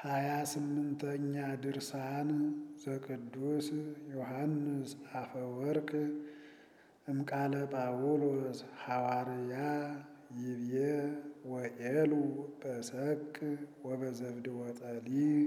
ሃያ ስምንተኛ ድርሳን ዘቅዱስ ዮሐንስ አፈወርቅ እምቃለ ጳውሎስ ሐዋርያ ይብዬ ወኤሉ በሰቅ ወበዘብድ ወጠሊ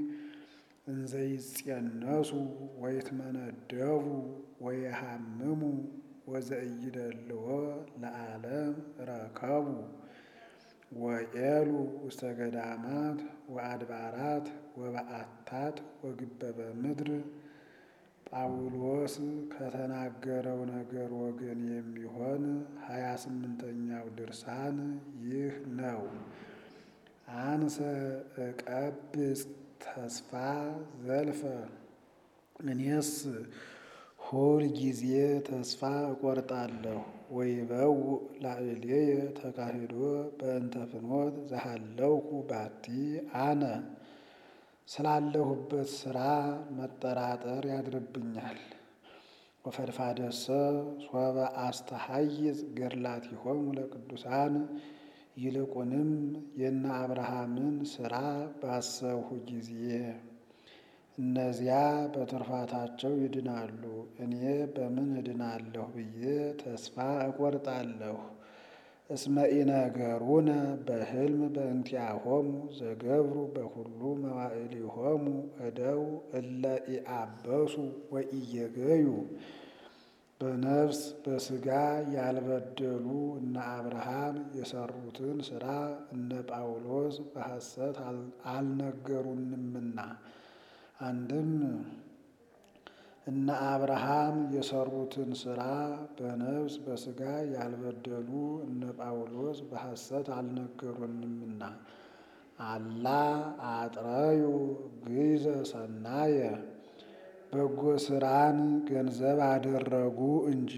እንዘይጼነሱ ወይትመነደቡ ወየሃምሙ ወዘእይደልዎ ለዓለም ረከቡ ወኤሉ ውስተ ገዳማት ወአድባራት ወበዓታት ወግበበ ምድር ጳውሎስ ከተናገረው ነገር ወገን የሚሆን ሀያ ስምንተኛው ድርሳን ይህ ነው። አንሰ እቀብጽ ተስፋ ዘልፈ እኔስ ሁል ጊዜ ተስፋ እቆርጣለሁ። ወይበው ላዕሌየ ተካሂዶ በእንተ ፍኖት ዘሃለውኩ ባቲ አነ ስላለሁበት ስራ መጠራጠር ያድርብኛል። ወፈድፋደሰ ሶበ አስተሐይዝ ገድላቲሆሙ ለቅዱሳን ይልቁንም የነ አብርሃምን ስራ ባሰብሁ ጊዜ እነዚያ በትሩፋታቸው ይድናሉ፣ እኔ በምን እድናለሁ ብዬ ተስፋ እቆርጣለሁ። እስመ ኢነገሩነ በሕልም በእንቲአሆሙ ዘገብሩ በኩሉ መዋዕሊሆሙ እደው እለ ኢአበሱ ወኢየገዩ በነፍስ በሥጋ ያልበደሉ እነ አብርሃም የሰሩትን ሥራ እነ ጳውሎስ በሐሰት አልነገሩንምና። አንድም እነ አብርሃም የሰሩትን ሥራ በነፍስ በሥጋ ያልበደሉ እነ ጳውሎስ በሐሰት አልነገሩንምና። አላ አጥረዩ ግይዘ ሰናየ በጎ ሥራን ገንዘብ አደረጉ እንጂ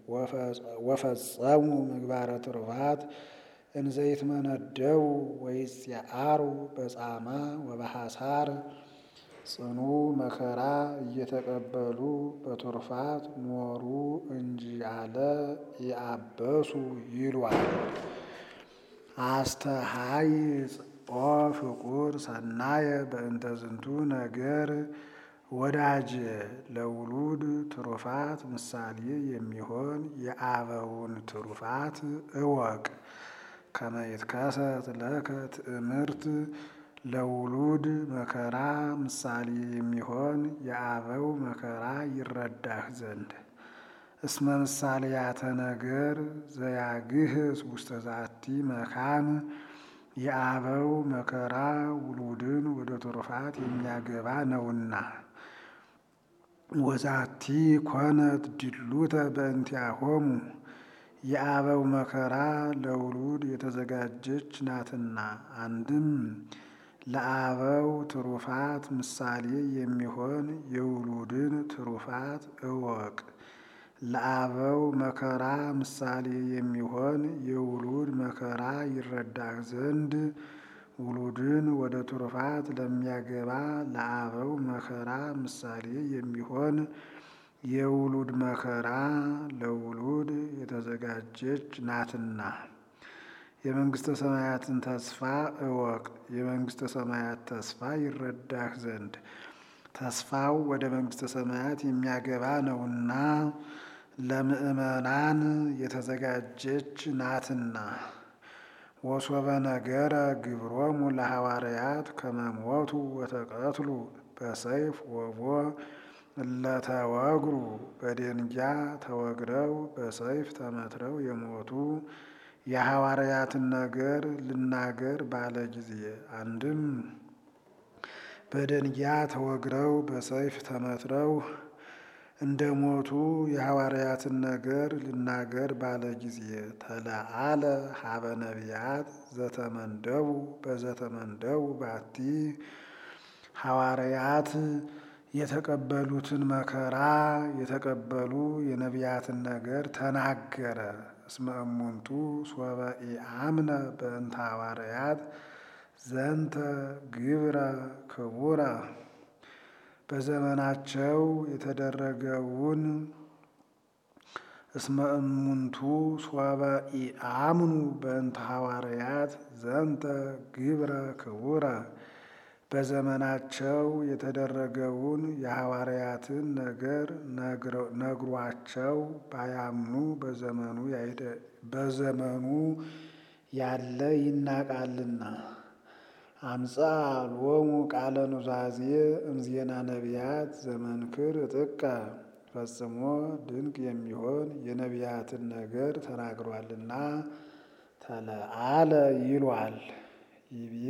ወፈጸሙ ምግባረ ትሩፋት እንዘይትመነደቡ ወይጼአሩ በጻማ ወበሐሳር ጽኑ መከራ እየተቀበሉ በትሩፋት ኖሩ እንጂ አለ ኢአበሱ ይሏል። አስተሐይጽ ኦ ፍቁር ሰናየ በእንተ ዝንቱ ነገር ወዳጄ ለውሉድ ትሩፋት ምሳሌ የሚሆን የአበውን ትሩፋት እወቅ። ከመ ይትከሰት ለከ ትእምርት ለውሉድ መከራ ምሳሌ የሚሆን የአበው መከራ ይረዳህ ዘንድ እስመ ምሳሌያተ ነገር ዘያግህስ ውስተ ዛቲ መካን የአበው መከራ ውሉድን ወደ ትሩፋት የሚያገባ ነውና። ወዛቲ ኮነት ድሉተ በእንቲአሆሙ የአበው መከራ ለውሉድ የተዘጋጀች ናትና። አንድም ለአበው ትሩፋት ምሳሌ የሚሆን የውሉድን ትሩፋት እወቅ። ለአበው መከራ ምሳሌ የሚሆን የውሉድ መከራ ይረዳህ ዘንድ ውሉድን ወደ ትሩፋት ለሚያገባ ለአበው መከራ ምሳሌ የሚሆን የውሉድ መከራ ለውሉድ የተዘጋጀች ናትና። የመንግሥተ ሰማያትን ተስፋ እወቅ። የመንግሥተ ሰማያት ተስፋ ይረዳህ ዘንድ ተስፋው ወደ መንግሥተ ሰማያት የሚያገባ ነውና ለምእመናን የተዘጋጀች ናትና። ወሶበ ነገረ ግብሮሙ ለሐዋርያት ከመሞቱ ወተቀትሉ በሰይፍ ወቦ እለተወግሩ በደንጊያ ተወግረው በሰይፍ ተመትረው የሞቱ የሐዋርያትን ነገር ልናገር ባለ ጊዜ አንድም በደንጊያ ተወግረው በሰይፍ ተመትረው እንደ ሞቱ የሐዋርያትን ነገር ልናገር ባለ ጊዜ ተለአለ ሀበ ነቢያት ዘተመንደቡ በዘተመንደቡ ባቲ ሐዋርያት የተቀበሉትን መከራ የተቀበሉ የነቢያትን ነገር ተናገረ። እስመ እሙንቱ ሶበ ኢአምነ በእንተ ሐዋርያት ዘንተ ግብረ ክቡረ በዘመናቸው የተደረገውን እስመ እሙንቱ ሶበ ኢአምኑ በእንተ ሐዋርያት ዘንተ ግብረ ክቡረ በዘመናቸው የተደረገውን የሐዋርያትን ነገር ነግሯቸው ባያምኑ በዘመኑ ያለ ይናቃልና። አምጻ ሎሙ ቃለ ኑዛዜ እምዜና ነቢያት ዘመንክር ጥቀ ፈጽሞ ድንቅ የሚሆን የነቢያትን ነገር ተናግሯልና ተለአለ ይሏል። ይብዬ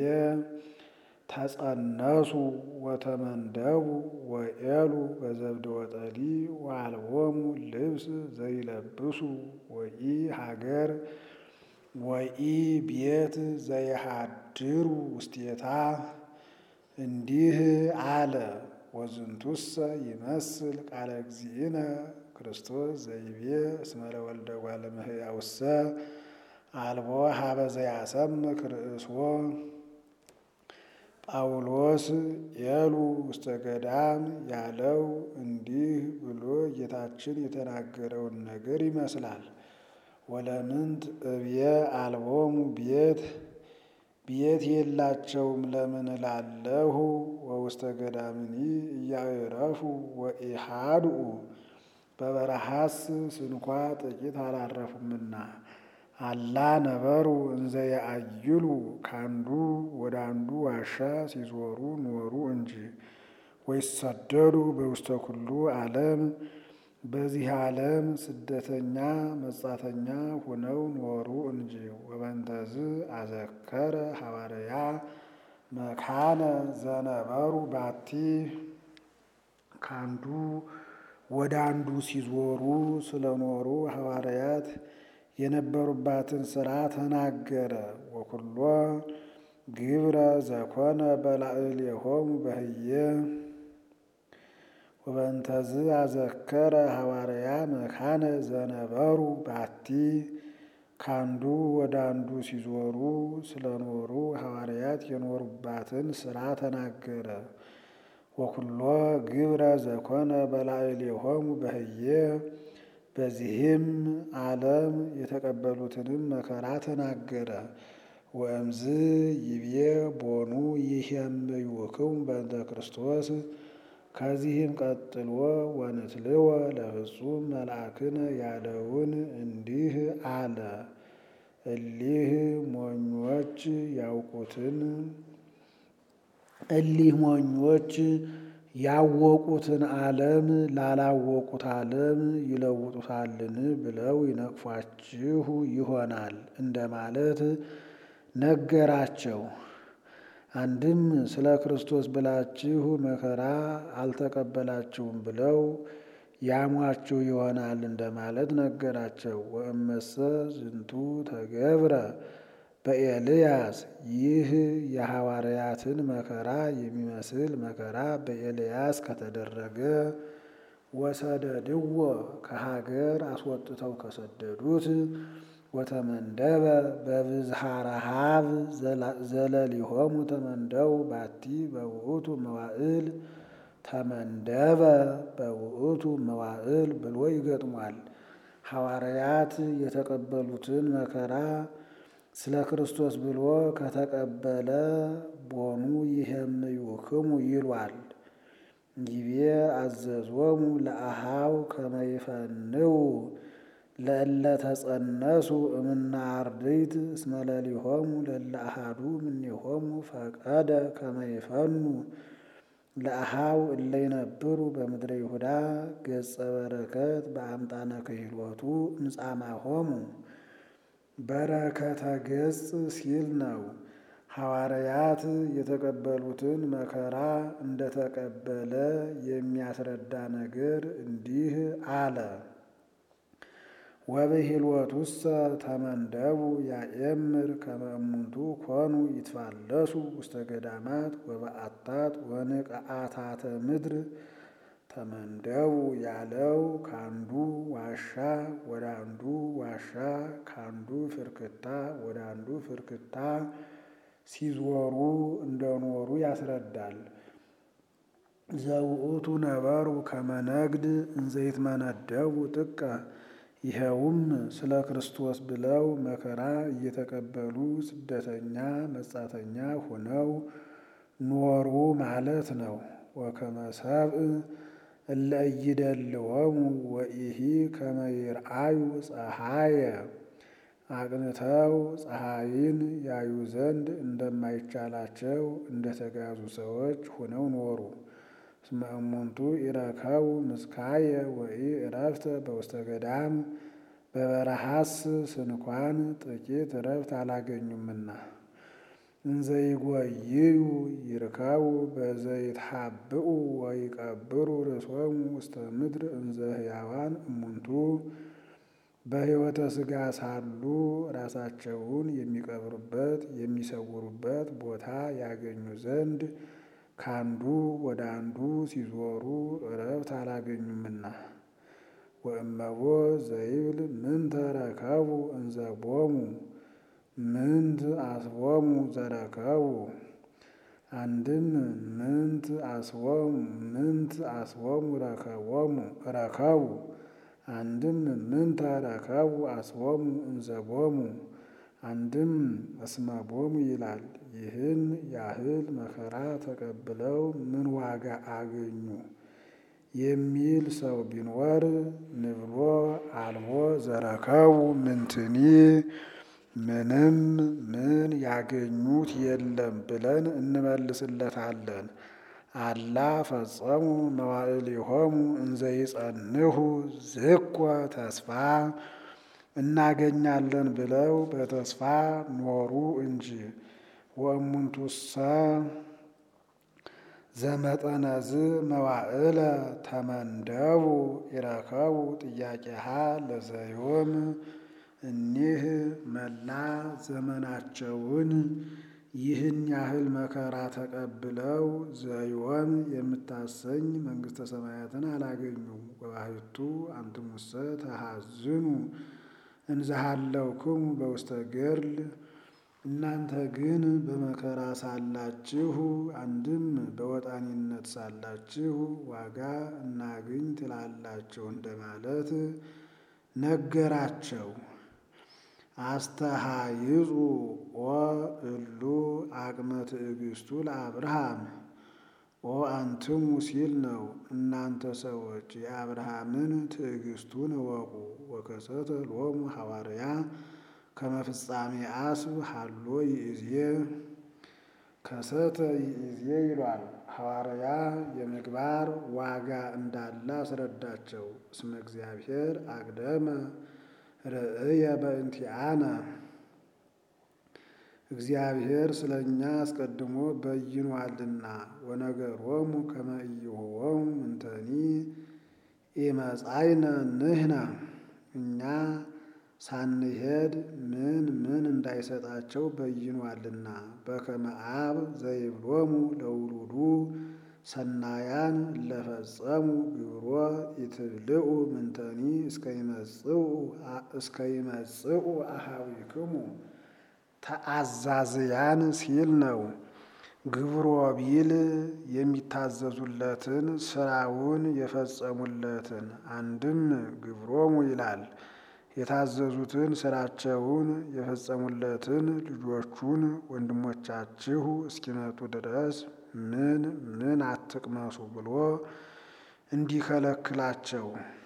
ተጸነሱ ወተመንደቡ ወኤሉ በዘብደ ወጠሊ ወአልቦሙ ልብስ ዘይለብሱ ወኢ ሀገር ወኢ ቤት ዘይሃድሩ ውስቴታ እንዲህ አለ። ወዝንቱሰ ይመስል ቃለ እግዚእነ ክርስቶስ ዘይቤ እስመ ለወልደ እጓለ እመሕያውሰ አልቦ ሀበ ዘያሰምክ ርእስዎ ጳውሎስ ኤሉ ውስተ ገዳም ያለው እንዲህ ብሎ ጌታችን የተናገረውን ነገር ይመስላል። ወለምንት እብየ አልቦሙ ቤት ቤት የላቸውም ለምን እላለሁ። ወውስተ ገዳምኒ እያዕረፉ ወኢሃድኡ በበረሃስ ስንኳ ጥቂት አላረፉምና አላ ነበሩ እንዘ የአይሉ ካንዱ ወደ አንዱ ዋሻ ሲዞሩ ኖሩ እንጂ። ወይሰደዱ በውስተ ኩሉ ዓለም በዚህ ዓለም ስደተኛ መጻተኛ ሆነው ኖሩ እንጂ። ወበንተዝ አዘከረ ሐዋርያ መካነ ዘነበሩ ባቲ ካንዱ ወደ አንዱ ሲዞሩ ስለኖሩ ሐዋርያት የነበሩባትን ስራ ተናገረ። ወኩሎ ግብረ ዘኮነ በላዕሌሆሙ በህየ ወበንተዝ አዘከረ ሐዋርያ መካነ ዘነበሩ ባቲ ካንዱ ወደ አንዱ ሲዞሩ ስለኖሩ ሐዋርያት የኖሩባትን ስራ ተናገረ። ወኩሎ ግብረ ዘኮነ በላዕሌሆሙ በህየ በዚህም ዓለም የተቀበሉትንም መከራ ተናገረ። ወእምዝ ይብዬ ቦኑ ይሄምይውክሙ በእንተ ክርስቶስ ከዚህም ቀጥሎ ወንትልወ ለፍጹም መልአክነ ያለውን እንዲህ አለ። እሊህ ሞኞች ያውቁትን እሊህ ሞኞች ያወቁትን ዓለም ላላወቁት ዓለም ይለውጡታልን ብለው ይነቅፏችሁ ይሆናል እንደማለት ነገራቸው። አንድም ስለ ክርስቶስ ብላችሁ መከራ አልተቀበላችሁም ብለው ያሟችሁ ይሆናል እንደማለት ነገራቸው። ወእመሰ ዝንቱ ተገብረ በኤልያስ ይህ የሐዋርያትን መከራ የሚመስል መከራ በኤልያስ ከተደረገ ወሰደድዎ ከሀገር አስወጥተው ከሰደዱት ወተመንደበ በብዝሃ ረሃብ ዘለሊሆሙ ተመንደው ባቲ በውእቱ መዋዕል ተመንደበ በውእቱ መዋዕል ብሎ ይገጥሟል። ሐዋርያት የተቀበሉትን መከራ ስለ ክርስቶስ ብሎ ከተቀበለ ቦኑ ይሄምይውክሙ ይሏል። ይቤ አዘዞሙ ለአሃው ከመይፈንው ለእለ ተጸነሱ እምነ አርድእት እስመ ለሊሆሙ ለእለ አሐዱ እምኔሆሙ ፈቀደ ከመይፈኑ ለአሃው እለ ይነብሩ በምድረ ይሁዳ ገጸ በረከት በአምጣነ ክህሎቱ እምጻማሆሙ በረከተ ገጽ ሲል ነው። ሐዋርያት የተቀበሉትን መከራ እንደተቀበለ የሚያስረዳ ነገር እንዲህ አለ። ወብሂልወቱሰ ተመንደቡ ያኤምር ከመ እሙንቱ ኮኑ ይትፋለሱ ውስተ ገዳማት ወበአታት ወንቅዓታተ ምድር ተመንደቡ ያለው ካንዱ ዋሻ ወደ አንዱ ዋሻ ካንዱ ፍርክታ ወደ አንዱ ፍርክታ ሲዞሩ እንደኖሩ ያስረዳል። ዘውእቱ ነበሩ ከመነግድ እንዘይትመነደቡ ጥቀ ይኸውም ስለ ክርስቶስ ብለው መከራ እየተቀበሉ ስደተኛ መጻተኛ ሆነው ኖሩ ማለት ነው። ወከመ ሰብእ እለ ኢይደልዎሙ ወኢሂ ከመ ይርአዩ ፀሐየ አቅንተው ፀሐይን ያዩ ዘንድ እንደማይቻላቸው እንደተጋዙ ሰዎች ሆነው ኖሩ። እስመ እሙንቱ ኢረከቡ ምስካየ ወኢ ዕረፍተ በውስተ ገዳም በበረሃስ ስንኳን ጥቂት ዕረፍት አላገኙምና። እንዘይጎይዩ ይርከቡ በዘይትሐብኡ ወይቀብሩ ርእሶሙ ውስተ ምድር እንዘ ሕያዋን እሙንቱ በሕይወተ ሥጋ ሳሉ ራሳቸውን የሚቀብሩበት የሚሰውሩበት ቦታ ያገኙ ዘንድ ካንዱ ወደ አንዱ ሲዞሩ ዕረፍት አላገኙምና። ወእመቦ ዘይብል ምንተ ረከቡ እንዘ ቦሙ ምንት አስቦሙ ዘረከቡ አንድም ምንት አስቦሙ ምንት አስቦሙ ረከቦሙ ረከቡ አንድም ምንተ ረከቡ አስቦሙ እንዘ ቦሙ አንድም እስመ ቦሙ ይላል። ይህን ያህል መከራ ተቀብለው ምን ዋጋ አገኙ የሚል ሰው ቢኖር ንብሎ አልቦ ዘረከቡ ምንትኒ ምንም ምን ያገኙት የለም ብለን እንመልስለታለን። አላ ፈጸሙ መዋዕሊሆሙ እንዘ ይጸንሁ ዝኮ ተስፋ እናገኛለን ብለው በተስፋ ኖሩ እንጂ። ወእሙንቱሰ ዘመጠነዝ መዋዕለ ተመንደቡ ይረከቡ ጥያቄሃ ለዘዮም እኒህ መላ ዘመናቸውን ይህን ያህል መከራ ተቀብለው ዘዮም የምታሰኝ መንግሥተ ሰማያትን አላገኙም። ወባሕቱ አንትሙሰ ተሐዝኑ እንዘሃለውክሙ በውስተ ገድል እናንተ ግን በመከራ ሳላችሁ አንድም በወጣኒነት ሳላችሁ ዋጋ እናግኝ ትላላችሁ እንደማለት ነገራቸው። አስተሃይጹ ኦ እሉ አቅመ ትዕግስቱ ለአብርሃም ኦ አንትሙ ሲል ነው። እናንተ ሰዎች የአብርሃምን ትዕግስቱን እወቁ። ወከሰተ ሎሙ ሐዋርያ ከመ ፍጻሜ አስብ ሀሎ ይእዜ ከሰተ ይእዜ ይሏል። ሐዋርያ የምግባር ዋጋ እንዳለ አስረዳቸው። እስመ እግዚአብሔር አቅደመ ርእየ በእንቲአነ እግዚአብሔር ስለ እኛ አስቀድሞ በይኗልና። ወነገሮሙ ከመ ኢይሁቦሙ ምንተኒ ኢመጻእነ ንሕነ እኛ ሳንሄድ ምን ምን እንዳይሰጣቸው በይኗልና። በከመ አብ ዘይብሎሙ ለውሉዱ ሰናያን ለፈጸሙ ግብሮ ኢትብልዑ ምንተኒ እስከ ይመጽኡ አኀዊክሙ ተአዛዝያን ሲል ነው። ግብሮ ቢል የሚታዘዙለትን ስራውን የፈጸሙለትን አንድም ግብሮሙ ይላል። የታዘዙትን ስራቸውን የፈጸሙለትን ልጆቹን ወንድሞቻችሁ እስኪመጡ ድረስ ምን ምን አትቅመሱ ብሎ እንዲከለክላቸው።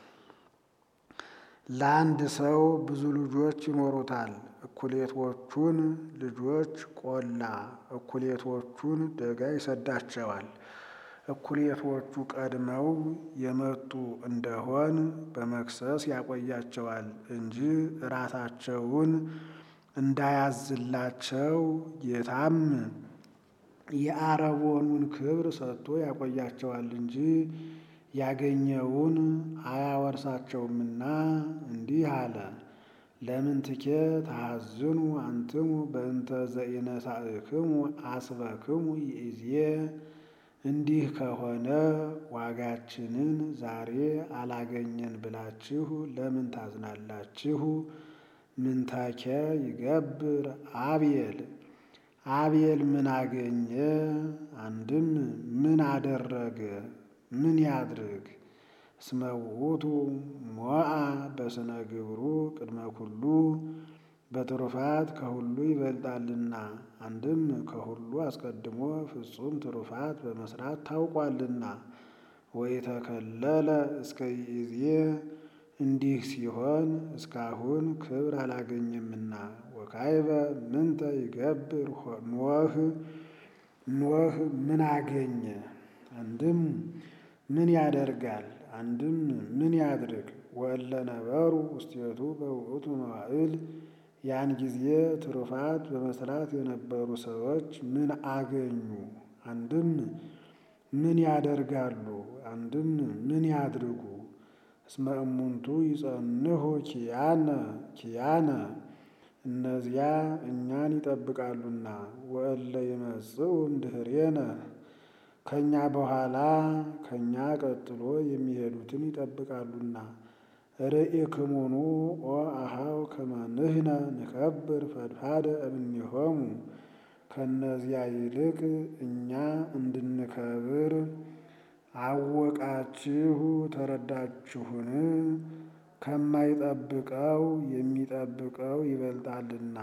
ለአንድ ሰው ብዙ ልጆች ይኖሩታል። እኩሌቶቹን ልጆች ቆላ፣ እኩሌቶቹን ደጋ ይሰዳቸዋል። እኩሌቶቹ ቀድመው የመጡ እንደሆን በመክሰስ ያቆያቸዋል እንጂ ራሳቸውን እንዳያዝላቸው ጌታም የአረቦኑን ክብር ሰጥቶ ያቆያቸዋል እንጂ ያገኘውን አያወርሳቸውምና እንዲህ አለ። ለምንትኬ ተሐዝኑ አንትሙ በእንተ ዘኢነሳእክሙ አስበክሙ ይእዜ እንዲህ ከሆነ ዋጋችንን ዛሬ አላገኘን ብላችሁ ለምን ታዝናላችሁ? ምንተኬ ይገብር አብየል አብየል ምን አገኘ? አንድም ምን አደረገ? ምን ያድርግ? እስመ ውእቱ ሞአ በስነ ግብሩ ቅድመ ኩሉ በትሩፋት ከሁሉ ይበልጣልና። አንድም ከሁሉ አስቀድሞ ፍጹም ትሩፋት በመስራት ታውቋልና። ወኢተከለለ እስከ ይእዜ እንዲህ ሲሆን እስካሁን ክብር አላገኘምና። ወካይበ ምንተ ይገብር ኖህ ኖህ ምን አገኘ? አንድም ምን ያደርጋል? አንድም ምን ያድርግ? ወእለ ነበሩ ውስቴቱ በውእቱ መዋዕል ያን ጊዜ ትሩፋት በመስራት የነበሩ ሰዎች ምን አገኙ? አንድም ምን ያደርጋሉ? አንድም ምን ያድርጉ? እስመ እሙንቱ ይጸንሑ ኪያነ ኪያነ እነዚያ እኛን ይጠብቃሉና። ወእለ ይመጽኡ እምድኅሬነ ከእኛ በኋላ ከእኛ ቀጥሎ የሚሄዱትን ይጠብቃሉና። ርኢክሙኑ ኦ አኀው ከመ ንሕነ ንከብር ፈድፋደ እምኔሆሙ ከእነዚያ ይልቅ እኛ እንድንከብር አወቃችሁ ተረዳችሁን? ከማይጠብቀው የሚጠብቀው ይበልጣልና።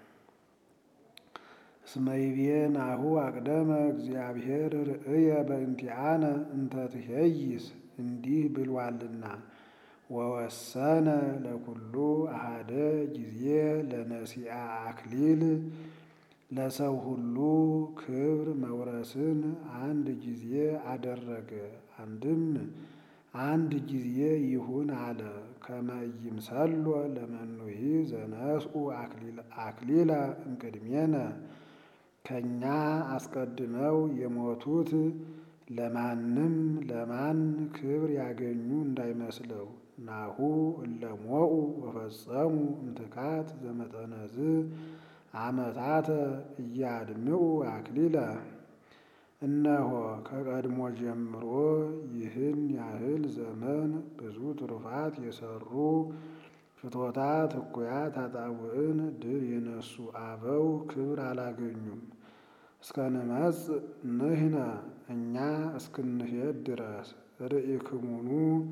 እስመ ይቤ ናሁ አቅደመ እግዚአብሔር ርእየ በእንቲአነ እንተ ትኄይስ እንዲህ ብሏልና። ወወሰነ ለኩሉ አሐደ ጊዜ ለነሲአ አክሊል ለሰው ሁሉ ክብር መውረስን አንድ ጊዜ አደረገ። አንድም አንድ ጊዜ ይሁን አለ። ከመ ኢይምሰሎ ለመኑሂ ዘነስኡ አክሊለ እምቅድሜነ ከእኛ አስቀድመው የሞቱት ለማንም ለማን ክብር ያገኙ እንዳይመስለው። ናሁ እለ ሞኡ ወፈጸሙ እምትካት ዘመጠነዝ ዓመታተ እያድምዑ አክሊለ እነሆ ከቀድሞ ጀምሮ ይህን ያህል ዘመን ብዙ ትሩፋት የሰሩ ፍትወታት እኩያት ኃጣውእን ድል የነሱ አበው ክብር አላገኙም። እስከ ንመጽእ ንሕነ እኛ እስክንሄድ ድረስ ርኢክሙኑ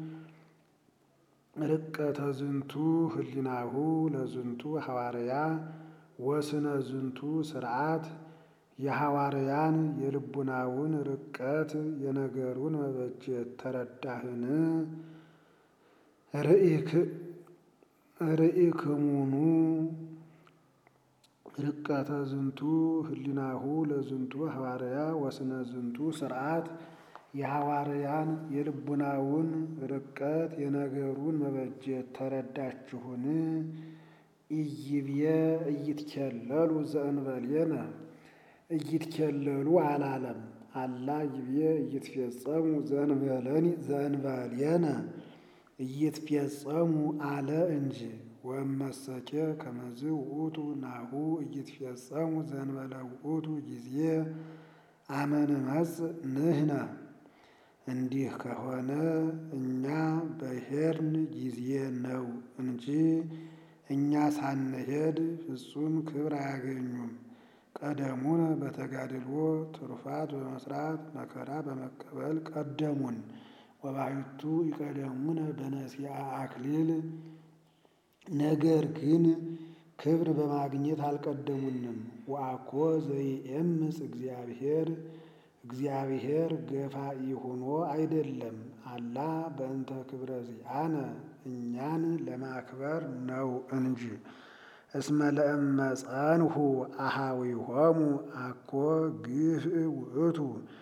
ርቀተ ዝንቱ ህሊናሁ ለዝንቱ ሐዋርያ ወስነ ዝንቱ ስርዓት የሐዋርያን የልቡናውን ርቀት የነገሩን መበጀት ተረዳህን? ርኢክሙኑ ርቀተ ዝንቱ ህሊናሁ ለዝንቱ ሐዋርያ ወስነ ዝንቱ ስርዓት የሐዋርያን የልቡናውን ርቀት የነገሩን መበጀት ተረዳችሁን? ኢይብየ ኢይትኬለሉ ዘእንበሌነ ኢይትኬለሉ አላለም። አላ ይብየ ኢይትፌጸሙ ዘእንበሌነ ኢይትፌጸሙ አለ እንጂ። ወእመሰኬ ከመዝ ውእቱ ናሁ ኢይትፌጸሙ ዘእንበለ ውእቱ ጊዜ አመ ንመጽእ ንሕነ እንዲህ ከሆነ እኛ በሄድን ጊዜ ነው እንጂ እኛ ሳንሄድ ፍጹም ክብር አያገኙም። ቀደሙን በተጋድሎ ትሩፋት በመስራት መከራ በመቀበል ቀደሙን። ወባሕቱ ይቀደሙነ በነሲአ አክሊል ነገር ግን ክብር በማግኘት አልቀደሙንም። ወአኮ ዘይኤምፅ እግዚአብሔር እግዚአብሔር ገፋኢ ሆኖ አይደለም። አላ በእንተ ክብረ ዚአነ እኛን ለማክበር ነው እንጂ። እስመ ለእመ ጸንሑ አኀዊሆሙ አኮ ግፍእ ውእቱ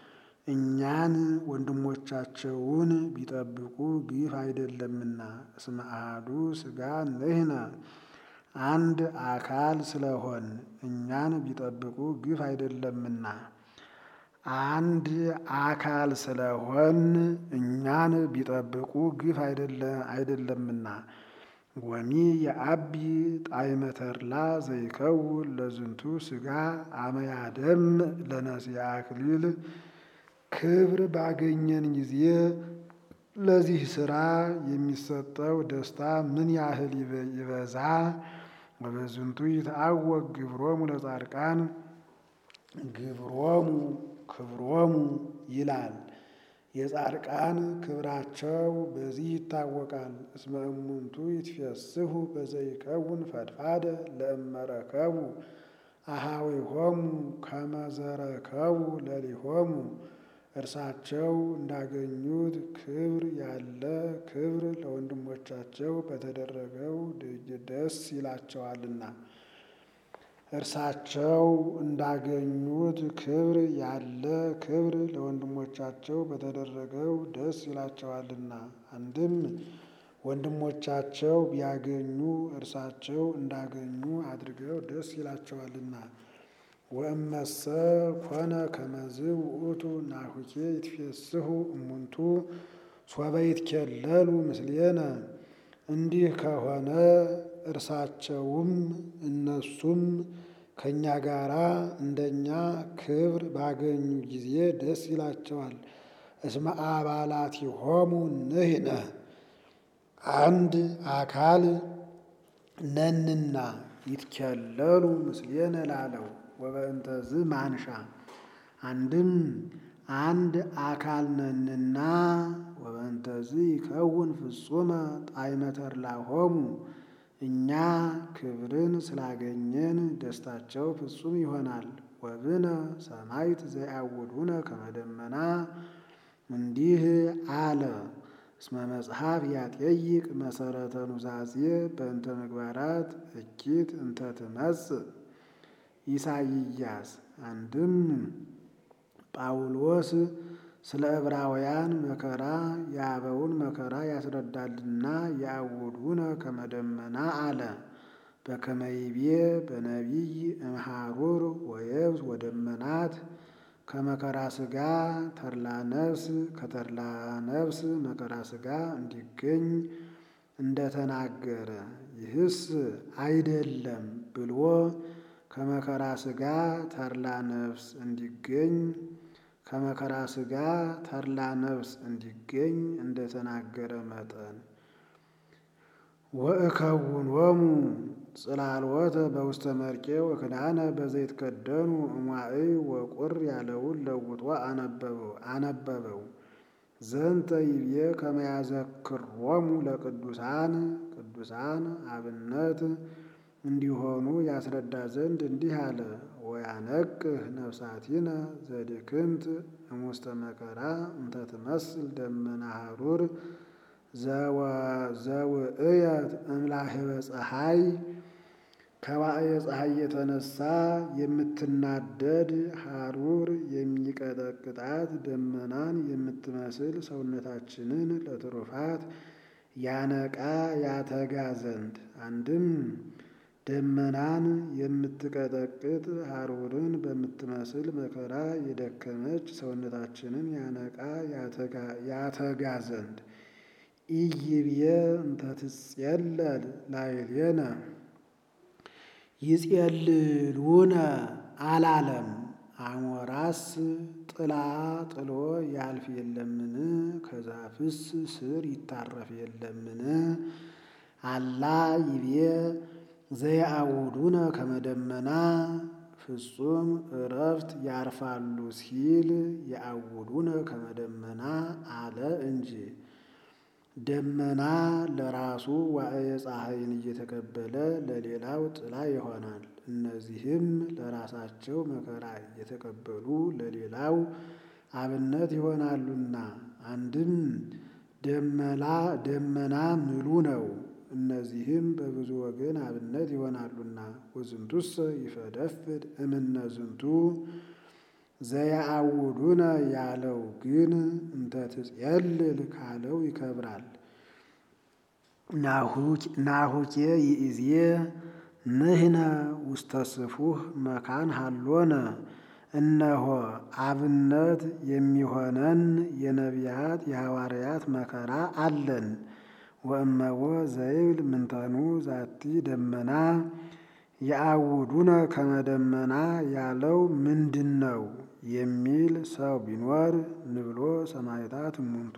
እኛን ወንድሞቻቸውን ቢጠብቁ ግፍ አይደለምና። እስመ አሐዱ ሥጋ ንሕነ አንድ አካል ስለሆን እኛን ቢጠብቁ ግፍ አይደለምና። አንድ አካል ስለሆን እኛን ቢጠብቁ ግፍ አይደለምና። ወሚ የአቢ ጣዕመ ተድላ ዘይከውን ለዝንቱ ሥጋ አመ ያደምዕ ለነሲአ አክሊል ክብር ባገኘን ጊዜ ለዚህ ሥራ የሚሰጠው ደስታ ምን ያህል ይበዛ። ወበዝንቱ ይትዐወቅ ግብሮሙ ለጻድቃን ግብሮሙ ክብሮሙ ይላል። የጻድቃን ክብራቸው በዚህ ይታወቃል። እስመ እሙንቱ ይትፌስሑ በዘይከውን ፈድፋደ ለእመረከቡ አሃዊሆሙ ከመ ዘረከቡ ለሊሆሙ እርሳቸው እንዳገኙት ክብር ያለ ክብር ለወንድሞቻቸው በተደረገው ደስ ይላቸዋልና። እርሳቸው እንዳገኙት ክብር ያለ ክብር ለወንድሞቻቸው በተደረገው ደስ ይላቸዋልና። አንድም ወንድሞቻቸው ቢያገኙ እርሳቸው እንዳገኙ አድርገው ደስ ይላቸዋልና። ወእመሰ ኮነ ከመዝ ውእቱ ናሁኬ ይትፌስሑ እሙንቱ ሶበ ይትኬለሉ ምስሌነ እንዲህ ከሆነ እርሳቸውም እነሱም ከእኛ ጋራ እንደኛ ክብር ባገኙ ጊዜ ደስ ይላቸዋል። እስመ አባላቲሆሙ ንሕነ አንድ አካል ነንና ይትኬለሉ ምስሌነ ላለው ወበእንተዝ ማንሻ አንድም አንድ አካል ነንና ወበእንተዝ ይከውን ፍጹመ ጣዕመ ተድላሆሙ እኛ ክብርን ስላገኘን ደስታቸው ፍጹም ይሆናል። ወብነ ሰማዕት ዘያውዱነ ከመ ደመና እንዲህ አለ። እስመ መጽሐፍ ያጠይቅ መሰረተ ኑዛዜ በእንተ ምግባራት እኪት እንተ ትመጽእ ኢሳይያስ አንድም ጳውሎስ ስለ ዕብራውያን መከራ የአበውን መከራ ያስረዳልና ያውዱነ ከመ ደመና አለ። በከመ ይቤ በነቢይ እምሃሩር ወየብስ ወደመናት ከመከራ ሥጋ ተድላ ነፍስ ከተድላ ነፍስ መከራ ሥጋ እንዲገኝ እንደተናገረ ይህስ አይደለም ብሎ ከመከራ ሥጋ ተድላ ነፍስ እንዲገኝ ከመከራ ሥጋ ተድላ ነፍስ እንዲገኝ እንደተናገረ መጠን ወእከውኖሙ ጽላልወተ በውስተ መርቄ ወክዳነ በዘይት ከደኑ እሟይ ወቁር ያለውን ለውጦ አነበበው። ዘንተ ይብዬ ከመ ያዘክሮሙ ለቅዱሳን ቅዱሳን አብነት እንዲሆኑ ያስረዳ ዘንድ እንዲህ አለ። ወያነቅህ ነፍሳቲነ ዘድክምት እሙስተ መከራ እንተ ትመስል ደመና ሐሩር ዘውእየት እምላህበ ፀሐይ ከዋዕየ ፀሐይ የተነሳ የምትናደድ ሐሩር የሚቀጠቅጣት ደመናን የምትመስል ሰውነታችንን ለትሩፋት ያነቃ ያተጋ ዘንድ አንድም ደመናን የምትቀጠቅጥ ሐሩርን በምትመስል መከራ የደከመች ሰውነታችንን ያነቃ ያተጋ ዘንድ ኢይብየ እንተ ትጼለል ላዕሌነ ይጼልሉነ አላለም። አሞራስ ጥላ ጥሎ ያልፍ የለምን? ከዛፍስ ስር ይታረፍ የለምን? አላ ይቤ ዘየአውዱነ ከመ ደመና ፍጹም እረፍት ያርፋሉ ሲል የአውዱነ ከመ ደመና አለ እንጂ ደመና ለራሱ ዋዕየ ፀሐይን እየተቀበለ ለሌላው ጥላ ይሆናል። እነዚህም ለራሳቸው መከራ እየተቀበሉ ለሌላው አብነት ይሆናሉና አንድም ደመላ ደመና ምሉ ነው። እነዚህም በብዙ ወገን አብነት ይሆናሉና ወዝንቱሰ ይፈደፍድ እምነ ዝንቱ ዘያአውዱነ ያለው ግን እንተ ትጼልል ካለው ይከብራል። ናሁኬ ይእዜ ንሕነ ውስተ ስፉህ መካን ሃሎነ እነሆ አብነት የሚሆነን የነቢያት የሐዋርያት መከራ አለን። ወእመዎ ዘይብል ምንተኑ ዛቲ ደመና የአውዱነ ከመ ደመና ያለው ምንድን ነው የሚል ሰው ቢኖር ንብሎ ሰማዕታት እሙንቱ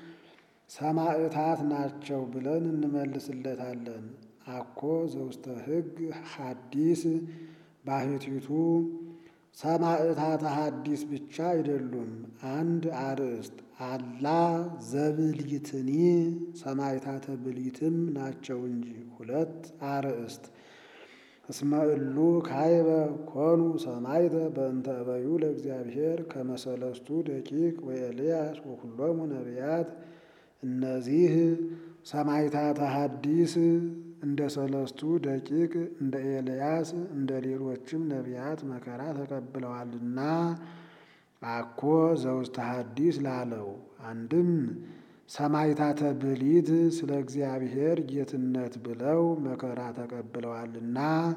ሰማዕታት ናቸው ብለን እንመልስለታለን። አኮ ዘውስተ ሕግ ሐዲስ ባህቲቱ ሰማዕታተ ሐዲስ ብቻ አይደሉም፣ አንድ አርእስት አላ ዘብልይትኒ ሰማዕታተ ብልይትም ናቸው እንጂ ሁለት አርእስት እስመ እሉ ካይበ ኮኑ ሰማዕተ በእንተ እበዩ ለእግዚአብሔር ከመሰለስቱ ደቂቅ ወኤልያስ ወኩሎሙ ነቢያት። እነዚህ ሰማዕታተ ሐዲስ እንደ ሰለስቱ ደቂቅ እንደ ኤልያስ እንደ ሌሎችም ነቢያት መከራ ተቀብለዋልና አኮ ዘውስተ ሐዲስ ላለው አንድም ሰማዕታተ ብሊት ስለ እግዚአብሔር ጌትነት ብለው መከራ ተቀብለዋልና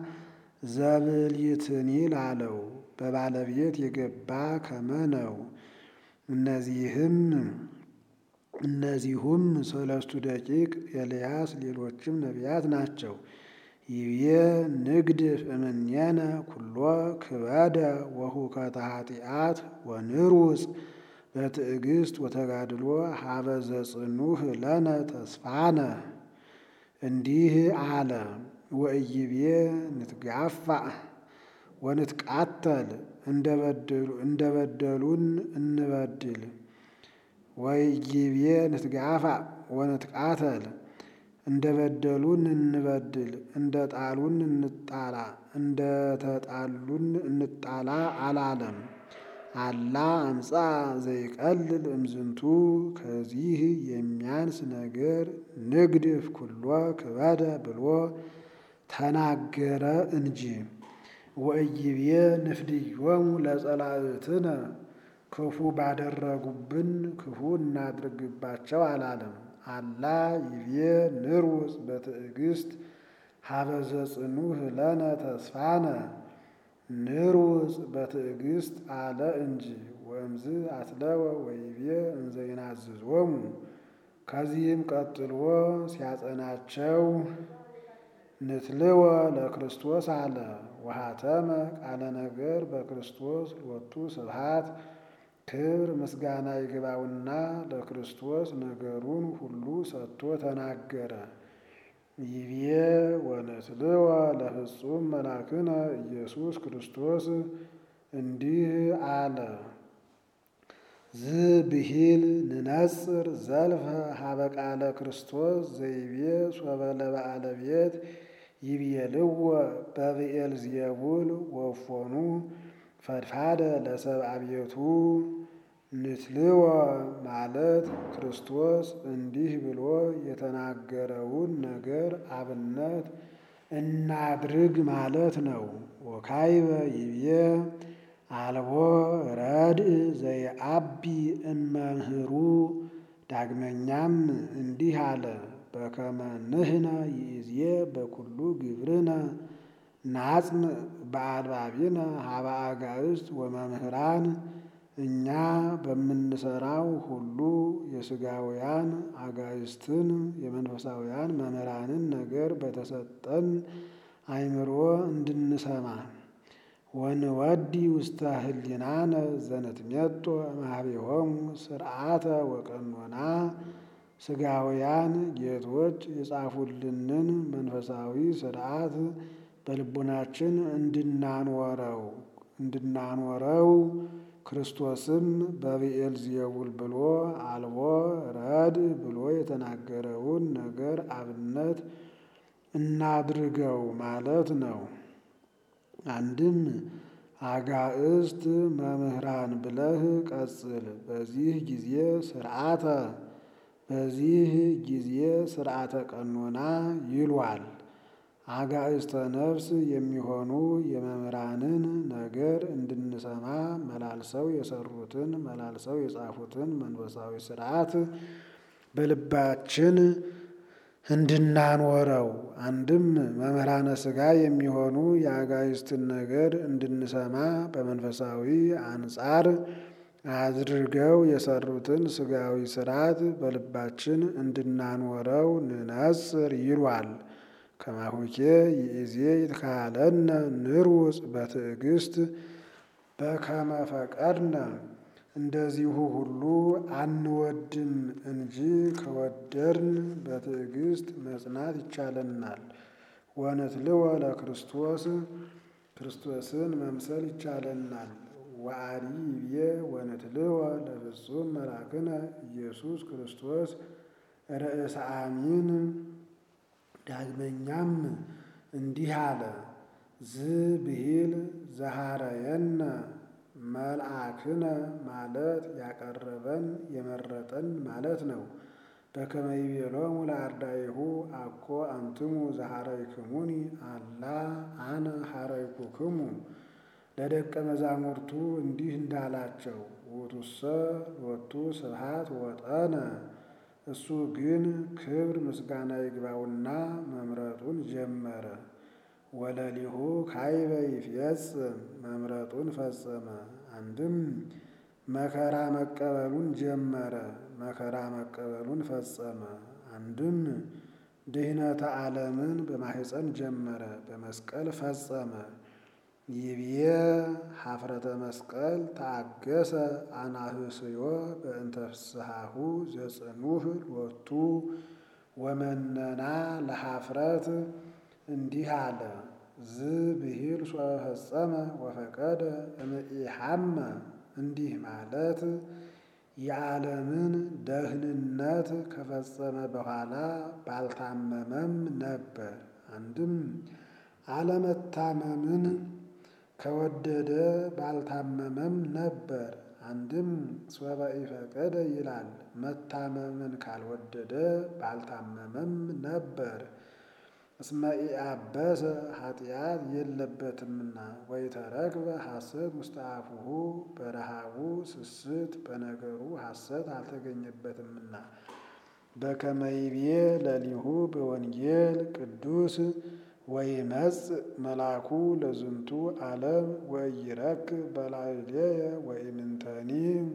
ዘብሊትኒ ላለው በባለቤት የገባ ከመ ነው። እነዚህም እነዚሁም ሰለስቱ ደቂቅ ኤልያስ ሌሎችም ነቢያት ናቸው። ይብዬ ንግድፍ እምኔነ ኩሎ ክበደ ወሁከተ ኃጢአት ወንሩጽ በትዕግስት ወተጋድሎ ሀበ ዘጽኑህ ለነ ተስፋነ። እንዲህ አለ ወእይቤ ንትጋፋእ ወንትቃተል እንደበደሉን እንበድል ወይቤ ንትጋፋእ ወንትቃተል እንደ በደሉን እንበድል እንደ ጣሉን እንጣላ እንደ ተጣሉን እንጣላ አላለም። አላ አምፃ ዘይቀልል እምዝንቱ ከዚህ የሚያንስ ነገር ንግድፍ ኩሎ ክበደ ብሎ ተናገረ እንጂ። ወእይቤ ንፍድዮሙ ለጸላእትነ ክፉ ባደረጉብን ክፉ እናድርግባቸው አላለም። አላ ይቤ ንሩጽ በትዕግስት ሀበ ዘጽኑህ ለነ ተስፋነ ንሩጽ በትዕግስት አለ እንጂ። ወእምዝ አትለወ ወይቤ እንዘ ይናዝዞሙ ከዚህም ቀጥሎ ሲያጸናቸው ንትልወ ለክርስቶስ አለ። ወሃተመ ቃለ ነገር በክርስቶስ ሎቱ ስብሐት ክብር ምስጋና ይግባውና ለክርስቶስ ነገሩን ሁሉ ሰጥቶ ተናገረ። ይቤ ወንትልወ ለፍጹም መላክነ ኢየሱስ ክርስቶስ እንዲህ አለ። ዝብሂል ንነጽር ዘልፈ ሀበ ቃለ ክርስቶስ ዘይቤ ሶበ ለበዓለ ቤት ይቤልዎ በብኤል ዜቡል ወፎኑ ፈድፋደ ለሰብአ ቤቱ ንትልወ ማለት ክርስቶስ እንዲህ ብሎ የተናገረውን ነገር አብነት እናድርግ ማለት ነው። ወካይበ ይብዬ አልቦ ረድእ ዘይአቢ እመምህሩ ዳግመኛም እንዲህ አለ። በከመ ንሕነ ይእዜ በኩሉ ግብርነ ናጽም በአልባቢነ ሀበ አጋዕዝት ወመምህራን እኛ በምንሰራው ሁሉ የሥጋውያን አጋዕዝትን የመንፈሳውያን መምህራንን ነገር በተሰጠን አእምሮ እንድንሰማ ወንወዲ ውስተ ህሊናነ ዘንትሜጦ እምኀቤሆሙ ስርዓተ ወቀኖና ሥጋውያን ጌቶች የጻፉልንን መንፈሳዊ ስርዓት በልቡናችን እንድናኖረው እንድናኖረው ክርስቶስም በብኤል ዜቡል ብሎ አልቦ ረድእ ብሎ የተናገረውን ነገር አብነት እናድርገው ማለት ነው። አንድም አጋዕዝት መምህራን ብለህ ቀጽል። በዚህ ጊዜ ስርዓተ በዚህ ጊዜ ስርዓተ ቀኖና ይሏል። አጋዕዝተ ነፍስ የሚሆኑ የመምህራንን ነገር እንድንሰማ መላልሰው የሰሩትን መላልሰው የጻፉትን መንፈሳዊ ስርዓት በልባችን እንድናኖረው አንድም መምህራነ ሥጋ የሚሆኑ የአጋዕዝትን ነገር እንድንሰማ በመንፈሳዊ አንጻር አድርገው የሰሩትን ሥጋዊ ስርዓት በልባችን እንድናኖረው ንነጽር ይሏል። ከማሁኬ ይእዜ ይትካለነ ንሩጽ በትዕግስት በከመ ፈቀድነ እንደዚሁ ሁሉ አንወድም እንጂ ከወደድን በትዕግስት መጽናት ይቻለናል። ወንትልወ ለክርስቶስ ክርስቶስን መምሰል ይቻለናል። ወአዲ ይቤ ወንትልወ ለፍጹም መላክነ ኢየሱስ ክርስቶስ ርእሰ አሚን። ዳግመኛም እንዲህ አለ። ዝብሂል ዘሃረየነ መልአክነ ማለት ያቀረበን የመረጠን ማለት ነው። በከመ ይቤሎሙ ለአርዳኢሁ አኮ አንትሙ ዘሃረይክሙኒ አላ አነ ሃረይኩክሙ። ለደቀ መዛሙርቱ እንዲህ እንዳላቸው ውእቱሰ ሎቱ ስብሐት ወጠነ። እሱ ግን ክብር ምስጋና ይግባውና መምረጡን ጀመረ። ወለሊሁ ካይበ ይፍየጽም መምረጡን ፈጸመ። አንድም መከራ መቀበሉን ጀመረ፣ መከራ መቀበሉን ፈጸመ። አንድም ድህነተ ዓለምን በማሕፀን ጀመረ፣ በመስቀል ፈጸመ። ይብዬ ኀፍረተ መስቀል ተአገሰ አናህስዮ በእንተ ፍስሓሁ ዘጽኑህ ሎቱ ወመነና ለኀፍረት እንዲህ አለ። ዝብሂል ሶበ ፈጸመ ወፈቀደ እምኢሐመ እንዲህ ማለት የዓለምን ደህንነት ከፈጸመ በኋላ ባልታመመም ነበር። አንድም አለመታመምን ከወደደ ባልታመመም ነበር። አንድም ሶበ ኢፈቀደ ይላል መታመምን ካልወደደ ባልታመመም ነበር። እስመ ኢአበሰ ኃጢአት የለበትምና ወኢተረክበ ሐሰት ውስተ አፉሁ በረሃቡ ስስት በነገሩ ሐሰት አልተገኘበትምና። በከመ ይቤ ለሊሁ በወንጌል ቅዱስ ወይመጽእ መልአኩ ለዝንቱ ዓለም ወኢይረክብ በላዕሌየ ወኢምንተኒ።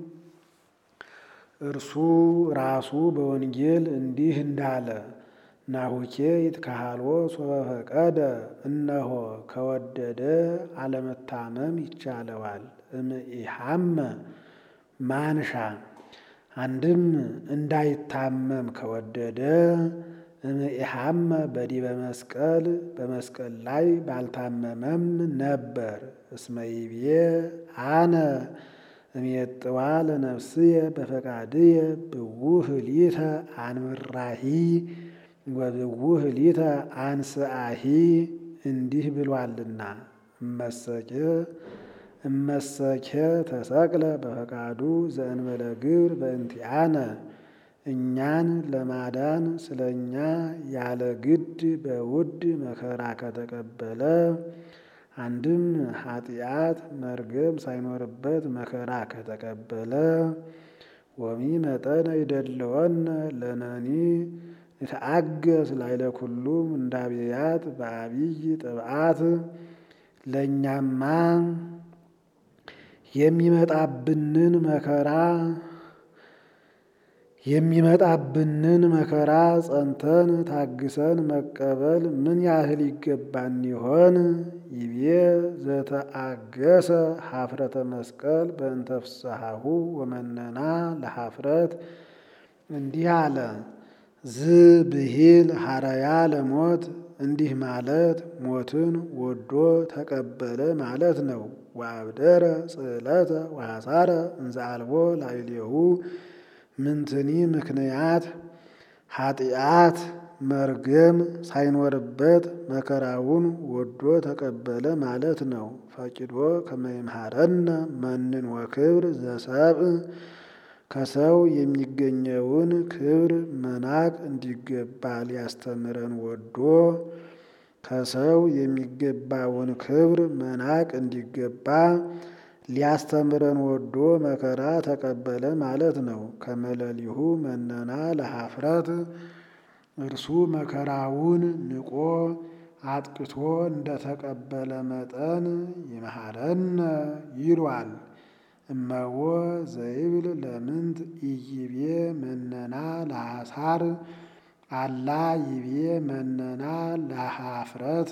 እርሱ ራሱ በወንጌል እንዲህ እንዳለ ናሁኬ ይትካሃልዎ ሶበ ፈቀደ እነሆ ከወደደ አለመታመም ይቻለዋል። እምኢሐመ ማንሻ አንድም እንዳይታመም ከወደደ እምኢሐመ በዲበ መስቀል በመስቀል ላይ ባልታመመም ነበር። እስመ ይቤ አነ እሜጥዋ ለነፍስየ በፈቃድየ ብውህ ሊተ አንብራሂ ወብውህ ሊተ አንስአሂ እንዲህ ብሏልና እመሰኬ እመሰኬ ተሰቅለ በፈቃዱ ዘእንበለ ግብር በእንቲአነ እኛን ለማዳን ስለ እኛ ያለ ግድ በውድ መከራ ከተቀበለ አንድም ኃጢአት መርገም ሳይኖርበት መከራ ከተቀበለ ወሚ መጠነ ይደለወነ ለነኒ ንተአገስ ላይለ ኩሉ እንዳብያት በአብይ ጥብዓት ለእኛማ የሚመጣብንን መከራ የሚመጣብንን መከራ ጸንተን ታግሰን መቀበል ምን ያህል ይገባን ይሆን? ይቤ ዘተአገሰ ኀፍረተ መስቀል በእንተ ፍስሓሁ ወመነና ለኀፍረት እንዲህ አለ። ዝብሂል ሐረያ ለሞት እንዲህ ማለት ሞትን ወዶ ተቀበለ ማለት ነው። ወአብደረ ጽዕለተ ወሐሳረ እንዘ አልቦ ላዕሌሁ ምንትኒ ምክንያት ኃጢአት መርገም ሳይኖርበት መከራውን ወዶ ተቀበለ ማለት ነው። ፈቂዶ ከመ ይምሃረነ መንን ወክብር ዘሰብእ ከሰው የሚገኘውን ክብር መናቅ እንዲገባ ሊያስተምረን ወዶ ከሰው የሚገባውን ክብር መናቅ እንዲገባ ሊያስተምረን ወዶ መከራ ተቀበለ ማለት ነው። ከመለሊሁ መነና ለኀፍረት እርሱ መከራውን ንቆ አጥቅቶ እንደተቀበለ መጠን ይምሃረነ ይሏል። እመዎ ዘይብል ለምንት ኢይቤ መነና ለሐሳር አላ ይቤ መነና ለኀፍረት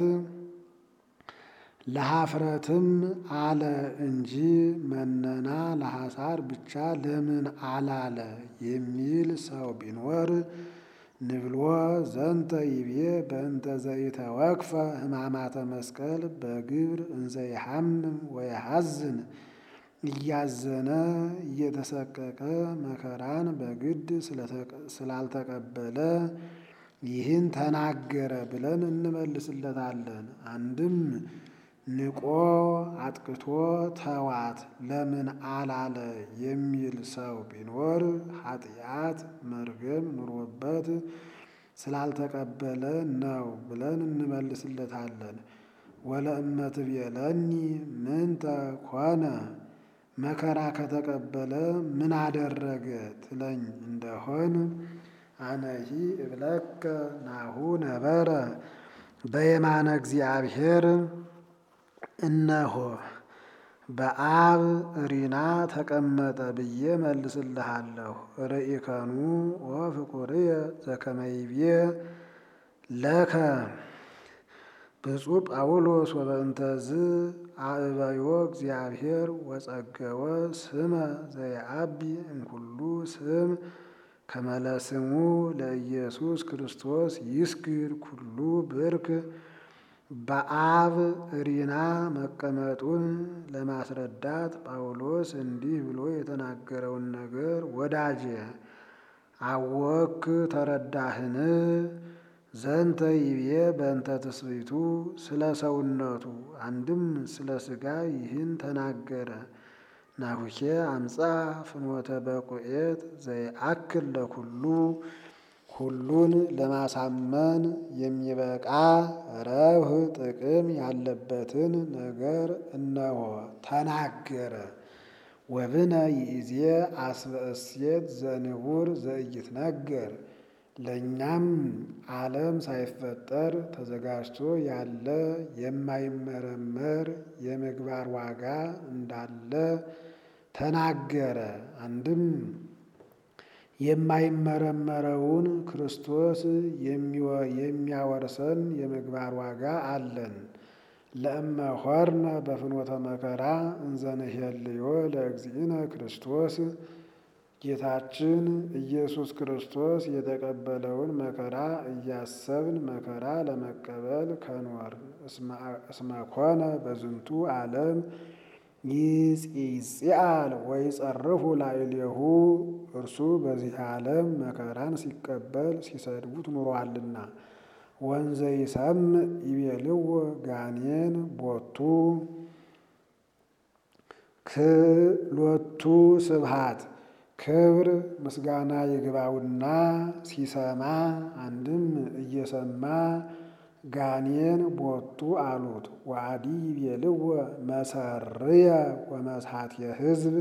ለኀፍረትም አለ እንጂ መነና ለሐሳር ብቻ ለምን አላለ የሚል ሰው ቢኖር ንብሎ ዘንተ ይቤ በእንተ ዘይተወክፈ ሕማማተ መስቀል በግብር እንዘ ይሐምም ወይሐዝን እያዘነ እየተሰቀቀ መከራን በግድ ስላልተቀበለ ይህን ተናገረ ብለን እንመልስለታለን። አንድም ንቆ አጥቅቶ ተዋት ለምን አላለ የሚል ሰው ቢኖር ኃጢአት መርገም ኑሮበት ስላልተቀበለ ነው ብለን እንመልስለታለን። ወለእመት ቤለኒ ምንተ ኮነ መከራ ከተቀበለ ምን አደረገ ትለኝ እንደሆን አነሂ እብለከ ናሁ ነበረ በየማነ እግዚአብሔር እነሆ በአብ ሪና ተቀመጠ ብዬ መልስልሃለሁ። ርኢከኑ ወፍቁርየ ዘከመይቤ ለከ ብፁዕ ጳውሎስ ወበእንተዝ አእበዮ እግዚአብሔር ወጸገወ ስመ ዘየአቢ እምኩሉ ስም ከመለስሙ ለኢየሱስ ክርስቶስ ይስግድ ኩሉ ብርክ በአብ ሪና መቀመጡን ለማስረዳት ጳውሎስ እንዲህ ብሎ የተናገረውን ነገር ወዳጄ አወክ ተረዳህን? ዘንተ ይቤ በእንተ ትስብእቱ ስለ ሰውነቱ አንድም ስለ ሥጋ ይህን ተናገረ። ናሁኬ አምፃ ፍኖተ በቁኤት ዘይአክል ለኩሉ ሁሉን ለማሳመን የሚበቃ ረብህ ጥቅም ያለበትን ነገር እነሆ ተናገረ። ወብነ ይእዜ አስበ እሴት ዘንቡር ዘኢይትነገር ለእኛም ዓለም ሳይፈጠር ተዘጋጅቶ ያለ የማይመረመር የምግባር ዋጋ እንዳለ ተናገረ። አንድም የማይመረመረውን ክርስቶስ የሚያወርሰን የምግባር ዋጋ አለን። ለእመ ሆርነ በፍኖተ መከራ እንዘንሄልዮ ለእግዚእነ ክርስቶስ ጌታችን ኢየሱስ ክርስቶስ የተቀበለውን መከራ እያሰብን መከራ ለመቀበል ከኖር እስመኮነ በዝንቱ ዓለም ይጽአል ወይ ጸርፉ ላዕሌሁ እርሱ በዚህ ዓለም መከራን ሲቀበል ሲሰድቡት ኑሯልና። ወንዘ ይሰምዕ ይቤልዎ ጋኔን ቦቱ ክሎቱ ስብሃት ክብር ምስጋና ይግባውና ሲሰማ አንድም እየሰማ ጋኔን ቦቱ አሉት። ዋዲ ይቤልዎ መሰርየ ወመሳትየ ሕዝብ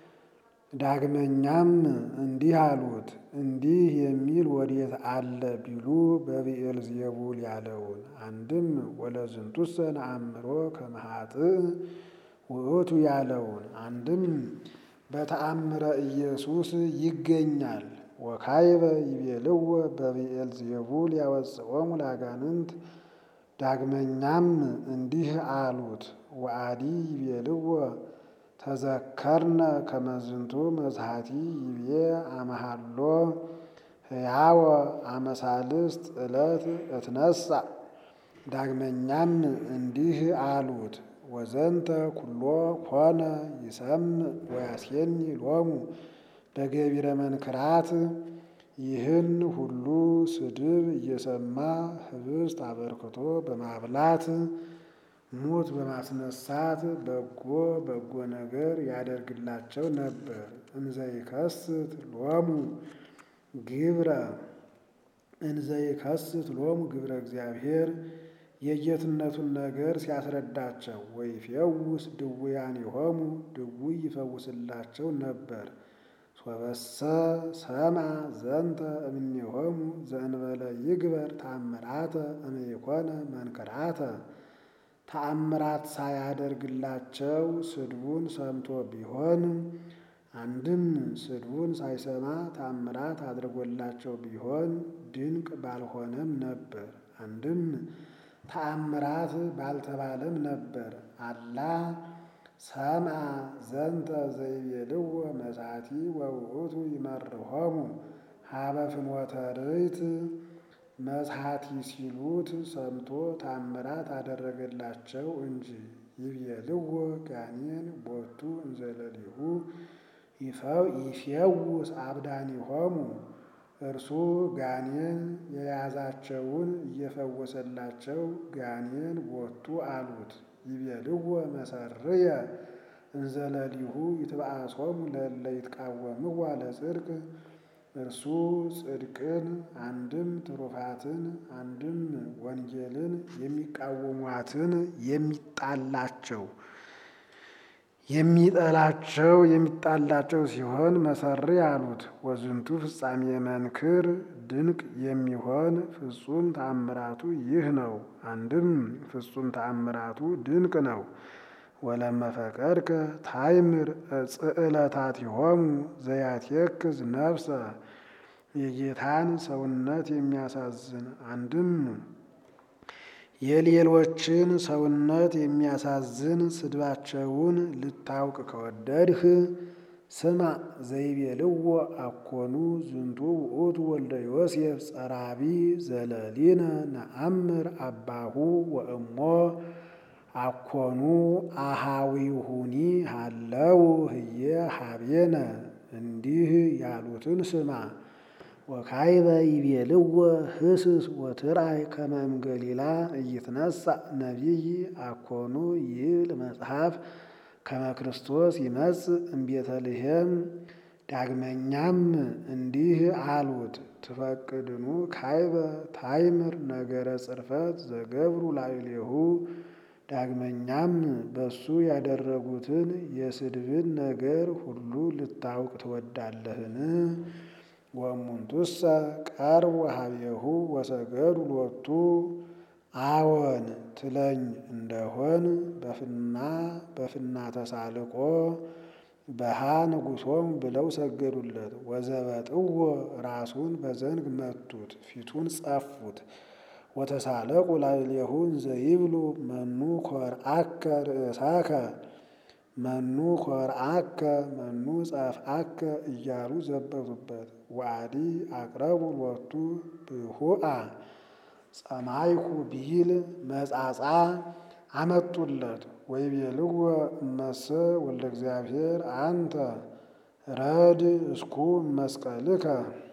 ዳግመኛም እንዲህ አሉት። እንዲህ የሚል ወዴት አለ ቢሉ በብኤል ዜቡል ያለውን አንድም ወለዝንቱሰ ነአምሮ ከመ ኃጥእ ውእቱ ያለውን አንድም በተአምረ ኢየሱስ ይገኛል። ወካይበ ይቤልዎ በብኤል ዜቡል ያወፅኦሙ ለአጋንንት ዳግመኛም እንዲህ አሉት። ወአዲ ይቤልዎ ተዘከርነ ከመዝንቱ መዝሃቲ ይቤ አመሃሎ ሕያወ አመሳልስት ዕለት እትነሳ ዳግመኛም እንዲህ አሉት። ወዘንተ ኩሎ ኮነ ይሰምዕ ወያስየኒ ሎሙ በገቢረ መንክራት ይህን ሁሉ ስድብ እየሰማ ህብስት አበርክቶ በማብላት ሙት በማስነሳት በጎ በጎ ነገር ያደርግላቸው ነበር። እንዘይከስት ሎሙ ግብረ እንዘይከስት ሎሙ ግብረ እግዚአብሔር የጌትነቱን ነገር ሲያስረዳቸው ወይፌውስ ድውያኔሆሙ ድውይ ይፈውስላቸው ነበር። ሶበሰ ሰማ ዘንተ እምኔሆሙ ዘእንበለ ይግበር ተአምራተ እምይኮነ መንክራተ ተአምራት ሳያደርግላቸው ስድቡን ሰምቶ ቢሆን አንድም ስድቡን ሳይሰማ ተአምራት አድርጎላቸው ቢሆን ድንቅ ባልሆነም ነበር። አንድም ተአምራት ባልተባለም ነበር። አላ ሰምዐ ዘንተ ዘይቤልዎ መሳቲ ወውእቱ ይመርሖሙ ሀበ ፍኖተ ርይት መጽሐቲ ሲሉት ሰምቶ ታምራት አደረገላቸው እንጂ። ይቤልዎ ጋኔን ቦቱ እንዘለሊሁ ይፌውስ አብዳኒሆሙ እርሱ ጋኔን የያዛቸውን እየፈወሰላቸው ጋኔን ቦቱ አሉት። ይቤልዎ መሰርየ እንዘለሊሁ ይትብአሶሙ ለእለ ይትቃወምዋ ለጽድቅ እርሱ ጽድቅን አንድም ትሩፋትን አንድም ወንጌልን የሚቃወሟትን የሚጣላቸው የሚጠላቸው የሚጣላቸው ሲሆን መሰሪ አሉት። ወዝንቱ ፍጻሜ መንክር ድንቅ የሚሆን ፍጹም ተአምራቱ ይህ ነው። አንድም ፍጹም ተአምራቱ ድንቅ ነው። ወለመፈቀድከ ታይምር ጽዕለታቲሆሙ ዘያትየክዝ ነፍሰ የጌታን ሰውነት የሚያሳዝን አንድም የሌሎችን ሰውነት የሚያሳዝን ስድባቸውን ልታውቅ ከወደድህ ስማ ዘይቤልዎ አኮኑ ዝንቱ ውእቱ ወልደ ዮሴፍ ጸራቢ ዘለሊነ ነአምር አባሁ ወእሞ አኮኑ አሃዊሁኒ ሃለው ህየ ሀቤነ እንዲህ ያሉትን ስማ። ወካይበ ይቤልዎ ህስስ ወትርአይ ከመ እምገሊላ ኢይትነሣ ነቢይ አኮኑ ይብል መጽሐፍ ከመ ክርስቶስ ይመጽእ እምቤተልሔም። ዳግመኛም እንዲህ አሉት ትፈቅድኑ ካይበ ታይምር ነገረ ጽርፈት ዘገብሩ ላዕሌሁ ዳግመኛም በሱ ያደረጉትን የስድብን ነገር ሁሉ ልታውቅ ትወዳለህን? ወእሙንቱሰ ቀርቡ ሀቤሁ ወሰገዱ ሎቱ አዎን ትለኝ እንደሆን በፍና በፍና ተሳልቆ በሃ ንጉሶም ብለው ሰገዱለት። ወዘበጥዎ ራሱን በዘንግ መቱት፣ ፊቱን ጸፉት። ወተሳለቁ ላዕሌሁ እንዘ ይብሉ መኑ ኮርአከ ርእሳከ መኑ ኮርአከ መኑ ጸፍአከ እያሉ ዘበቱበት። ወአዲ አቅረቡ ሎቱ ብሁአ ጸማይኩ ቢል መጻጻ አመጡለት። ወይቤልዎ እመሰ ወልደ እግዚአብሔር አንተ ረድ እስኩ መስቀልከ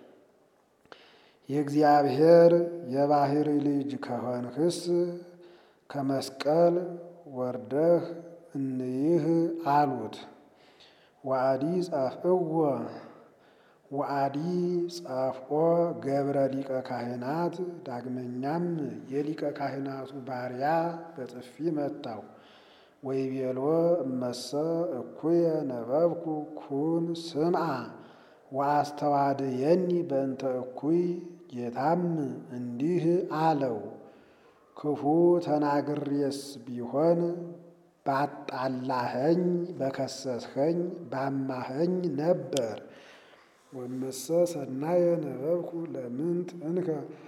የእግዚአብሔር የባህሪ ልጅ ከሆንክስ ከመስቀል ወርደህ እንይህ አሉት። ወአዲ ጻፍእዎ ወአዲ ጻፍኦ ገብረ ሊቀ ካህናት ዳግመኛም የሊቀ ካህናቱ ባሪያ በጥፊ መታው። ወይቤልዎ እመሰ እኩየ ነበብኩ ኩን ስምዓ ወአስተዋድየኒ በእንተ እኩይ ጌታም እንዲህ አለው ክፉ ተናግሬስ ቢሆን ባጣላኸኝ በከሰስኸኝ ባማኸኝ ነበር። ወመሰ ሰናየ ነበብኩ ለምንት እንከ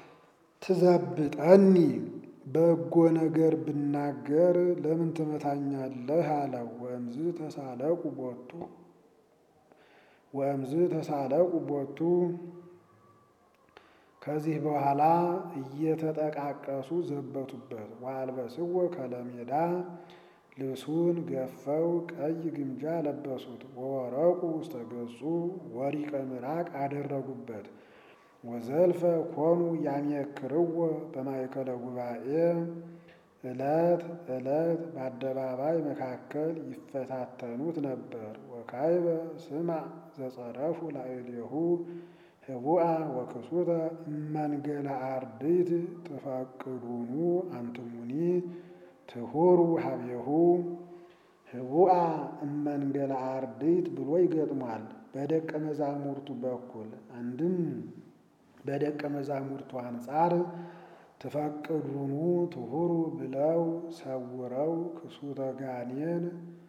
ትዘብጠኒ በጎ ነገር ብናገር ለምን ትመታኛለህ? አለው። ወእምዝ ተሳለቁ ቦቱ ወእምዝ ተሳለቁ ቦቱ ከዚህ በኋላ እየተጠቃቀሱ ዘበቱበት። ወአልበስዎ ከለሜዳ ልብሱን ገፈው ቀይ ግምጃ ለበሱት። ወወረቁ ውስተ ገጹ ወሪቀ ምራቅ አደረጉበት። ወዘልፈ ኮኑ ያሜክርዎ በማእከለ ጉባኤ ዕለት ዕለት በአደባባይ መካከል ይፈታተኑት ነበር። ወካይበ ስምዕ ዘጸረፉ ላዕሌሁ ህቡአ ወክሱተ እመንገለ አርድእት ትፈቅዱኑ አንትሙኒ ትሁሩ ሀቤሁ ህቡአ እመንገለ አርድእት ብሎ ይገጥሟል። በደቀ መዛሙርቱ በኩል አንድም በደቀ መዛሙርቱ አንጻር ትፈቅዱኑ ትሁሩ ብለው ሰውረው ክሱተ ጋኔን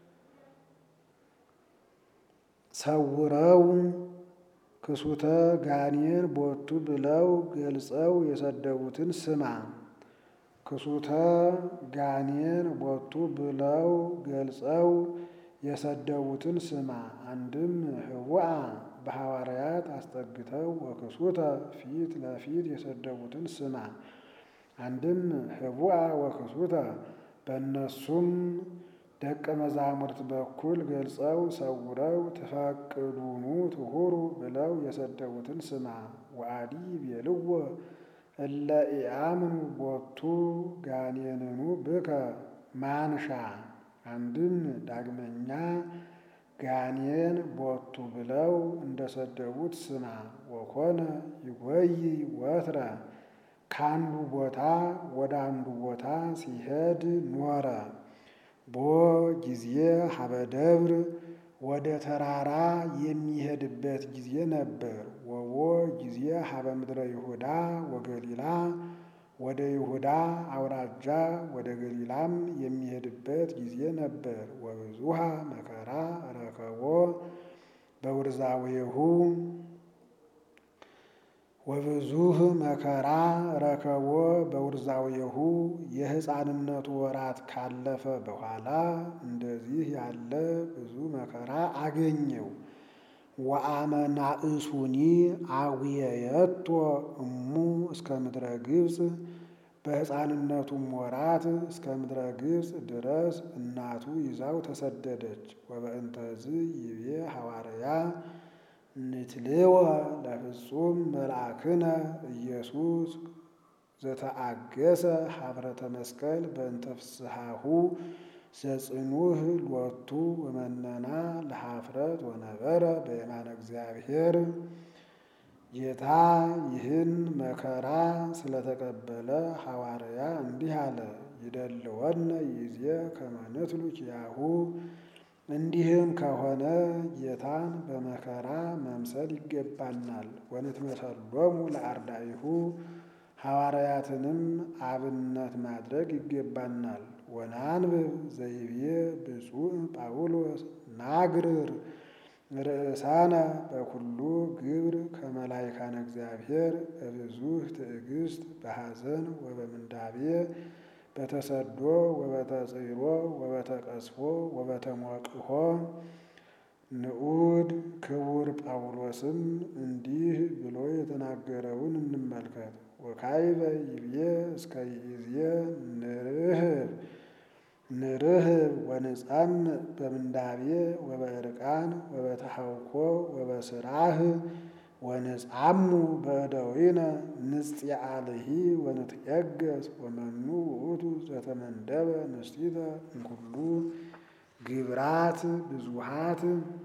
ሰውረው ክሱተ ጋኔን ቦቱ ብለው ገልጸው የሰደቡትን ስማ። ክሱተ ጋኔን ቦቱ ብለው ገልጸው የሰደቡትን ስማ። አንድም ህቡአ በሐዋርያት አስጠግተው ወክሱተ ፊት ለፊት የሰደቡትን ስማ። አንድም ህቡአ ወክሱተ በእነሱም ደቀ መዛሙርት በኩል ገልጸው ሰውረው ትፈቅዱኑ ትሁሩ ብለው የሰደቡትን ስማ። ወአዲ ቤልዎ እለ ኢአምኑ ቦቱ ጋኔንኑ ብከ ማንሻ አንድም ዳግመኛ ጋኔን ቦቱ ብለው እንደሰደቡት ስማ። ወኮነ ይጎይ ወትረ ከአንዱ ቦታ ወደ አንዱ ቦታ ሲሄድ ኖረ። ቦ ጊዜ ሀበ ደብር ወደ ተራራ የሚሄድበት ጊዜ ነበር። ወቦ ጊዜ ሀበ ምድረ ይሁዳ ወገሊላ ወደ ይሁዳ አውራጃ ወደ ገሊላም የሚሄድበት ጊዜ ነበር። ወብዙሃ መከራ ረከቦ በውርዛዌሁ ወብዙህ መከራ ረከቦ በውርዛዌሁ የሕፃንነቱ ወራት ካለፈ በኋላ እንደዚህ ያለ ብዙ መከራ አገኘው። ወአመናእሱኒ አዊየየቶ እሙ እስከ ምድረ ግብፅ በሕፃንነቱም ወራት እስከ ምድረ ግብፅ ድረስ እናቱ ይዛው ተሰደደች። ወበእንተዝ ይቤ ሐዋርያ ንትልወ ለፍጹም መልአክነ ኢየሱስ ዘተአገሰ ሀብረተ መስቀል በእንተ ፍስሐሁ ዘጽኑህ ሎቱ ወመነና ለሀፍረት ወነበረ በየማነ እግዚአብሔር። ጌታ ይህን መከራ ስለተቀበለ ሐዋርያ እንዲህ አለ። ይደልወነ ይዜ ከመ ንትሉ ኪያሁ እንዲህም ከሆነ ጌታን በመከራ መምሰል ይገባናል። ወንትመሰሎሙ ለአርዳኢሁ ሐዋርያትንም አብነት ማድረግ ይገባናል። ወናንብብ ዘይቤ ብፁዕ ጳውሎስ ናግርር ርእሳነ በኩሉ ግብር ከመላይካነ እግዚአብሔር በብዙህ ትዕግስት በሐዘን ወበምንዳቤ በተሰዶ ወበተጽሮ ወበተቀስፎ ወበተሞቅሆ። ንዑድ ክቡር ጳውሎስም እንዲህ ብሎ የተናገረውን እንመልከት። ወካይበ ይብዬ እስከ ይእዜ ንርህብ ንርህብ ወንጻምዕ በምንዳቤ ወበዕርቃን ወበተሐውኮ ወበስራህ ወንጻሙ በእደዊነ ንጽያአልሂ ወንትየገስ ወመኑ ውእቱ ዘተመንደበ ንስቲተ እምኩሉ ግብራት ብዙሃት።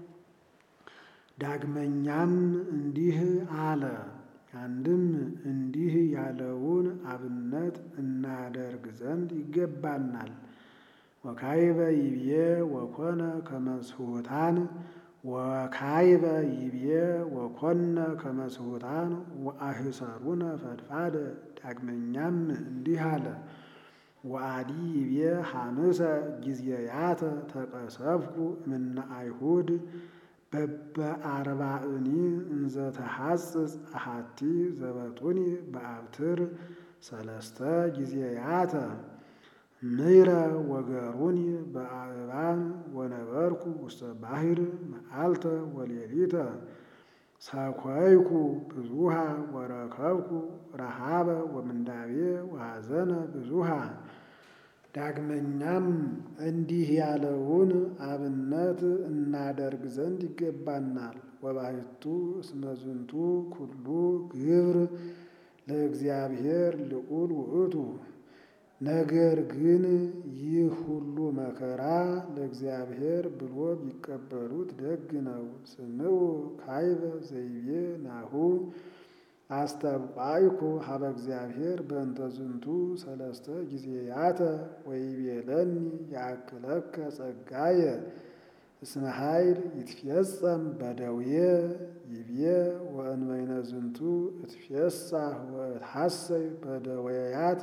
ዳግመኛም እንዲህ አለ። አንድም እንዲህ ያለውን አብነት እናደርግ ዘንድ ይገባናል። ወካይበ ይብዬ ወኮነ ከመስሁታን ወካይበ ይብዬ ወኮነ ከመስሁታን ወአህሰሩነ ፈድፋደ። ዳግመኛም እንዲህ አለ። ወአዲ ይብዬ ሐምሰ ጊዜያተ ተቀሰፍኩ እምነ አይሁድ በበአርባእኒ እንዘ ተሐጽጽ አሐቲ ዘበጡኒ በአብትር ሰለስተ ጊዜያተ ምይረ ወገሩኒ በአእባን ወነበርኩ ውስተ ባሕር መዓልተ ወሌሊተ ሰኮይኩ ብዙሃ ወረከብኩ ረሃበ ወምንዳቤ ወሐዘነ ብዙሃ። ዳግመኛም እንዲህ ያለውን አብነት እናደርግ ዘንድ ይገባናል። ወባሕቱ እስመ ዝንቱ ኩሉ ግብር ለእግዚአብሔር ልዑል ውእቱ። ነገር ግን ይህ ሁሉ መከራ ለእግዚአብሔር ብሎ ቢቀበሉት ደግ ነው። ስምዑ ካይበ ዘይቤ ናሁ አስተብቋይኩ ሀበ እግዚአብሔር በእንተ ዝንቱ ሰለስተ ጊዜያተ ወይቤለኒ ያክለከ ጸጋየ እስመ ኃይል ይትፌጸም በደዌ ይብዬ ወእንበይነ ዝንቱ እትፌሳህ ወእትሐሰይ በደዌያት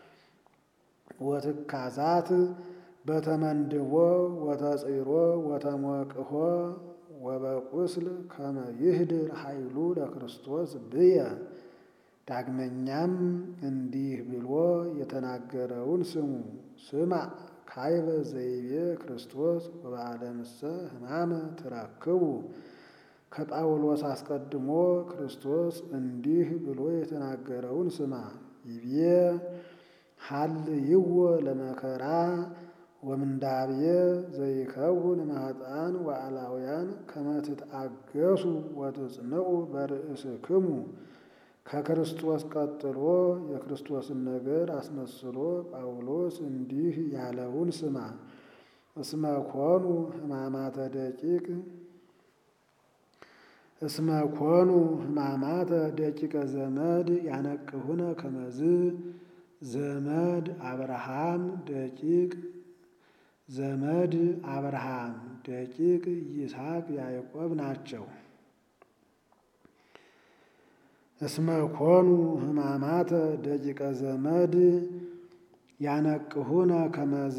ወትካዛት በተመንድቦ ወተጽሮ ወተሞቅሆ ወበቁስል ከመ ይህድር ኃይሉ ለክርስቶስ ብየ። ዳግመኛም እንዲህ ብሎ የተናገረውን ስሙ። ስማ ካይበ ዘይቤ ክርስቶስ ወበዓለምሰ ሕማመ ትረክቡ ከጳውሎስ አስቀድሞ ክርስቶስ እንዲህ ብሎ የተናገረውን ስማ። ይቤ ሀልይዎ ለመከራ ወምንዳብየ ዘይከውን ማኅጣን ወአላውያን ከመ ትትአገሱ ወትጽንዑ በርእስክሙ። ከክርስቶስ ቀጥሎ የክርስቶስን ነገር አስመስሎ ጳውሎስ እንዲህ ያለውን ስማ። እስመ ኮኑ ሕማማተ ደቂቅ እስመ ኮኑ ሕማማተ ደቂቀ ዘመድ ያነቅሁነ ከመዝ ዘመድ አብርሃም ደቂቅ ዘመድ አብርሃም ደቂቅ ይስሐቅ ያዕቆብ ናቸው። እስመ ኮኑ ሕማማተ ደቂቀ ዘመድ ያነቅሁነ ከመዝ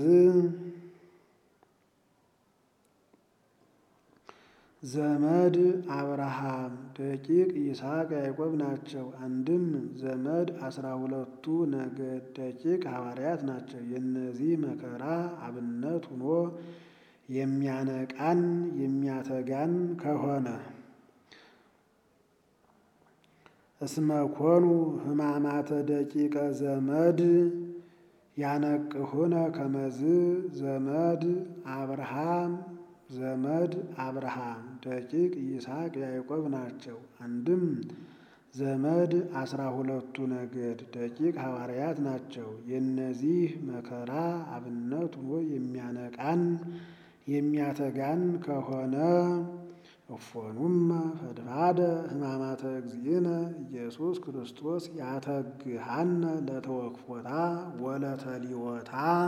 ዘመድ አብርሃም ደቂቅ ይስሐቅ ያዕቆብ ናቸው። አንድም ዘመድ አስራ ሁለቱ ነገድ ደቂቅ ሐዋርያት ናቸው። የእነዚህ መከራ አብነት ሆኖ የሚያነቃን የሚያተጋን ከሆነ እስመ ኮኑ ሕማማተ ደቂቀ ዘመድ ያነቅሁነ ከመዝ ዘመድ አብርሃም ዘመድ አብርሃም ደቂቅ ይስሐቅ ያዕቆብ ናቸው። አንድም ዘመድ አስራ ሁለቱ ነገድ ደቂቅ ሐዋርያት ናቸው። የእነዚህ መከራ አብነት ሆኖ የሚያነቃን የሚያተጋን ከሆነ እፎኑመ ፈድፋደ ሕማማተ እግዚእነ ኢየሱስ ክርስቶስ ያተግሃነ ለተወክፎታ ወለተሊወታ